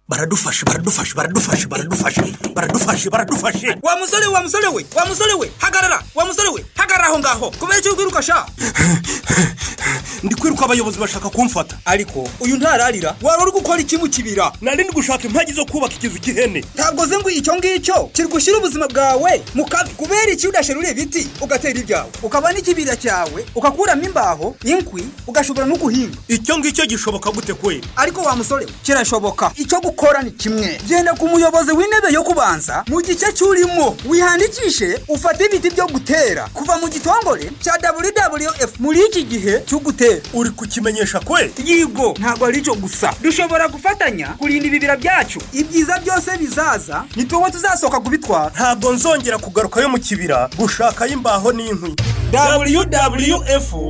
baradufashe baradufashe baradufashe baradufashe baradufashe baradufashe wa musore wa musore we wa musore we hagarara wa musore we hagarara aho ngaho kubera icyo kwiruka sha ndi kwiruka abayobozi bashaka kumfata ariko uyu ntararira wari uri gukora iki mu kibira nari ndi gushaka impagi zo kubaka ikizu cy'ihene ntabwo ze ngo icyo ngicyo kiri gushyira ubuzima bwawe mu kabi kubera iki udasherura ibiti ugatera ibyawe ukaba n'ikibira cyawe ugakuramo imbaho inkwi ugashobora no guhinga icyo ngicyo gishoboka gute kwe ariko wa musore we kirashoboka icyo gukora ni kimwe genda ku muyobozi w'intebe yo kubanza mu gice cy'urimo wihandikishe ufate ibiti byo gutera kuva mu gitongore cya wwf muri iki gihe cyo gutera uri kukimenyesha kwe yigo ntabwo ari cyo gusa dushobora gufatanya kurinda ibibira byacu ibyiza byose bizaza ni tuwe tuzasohoka kubitwara ntabwo nzongera kugarukayo mu kibira gushakayo imbaho n'inkwi wwf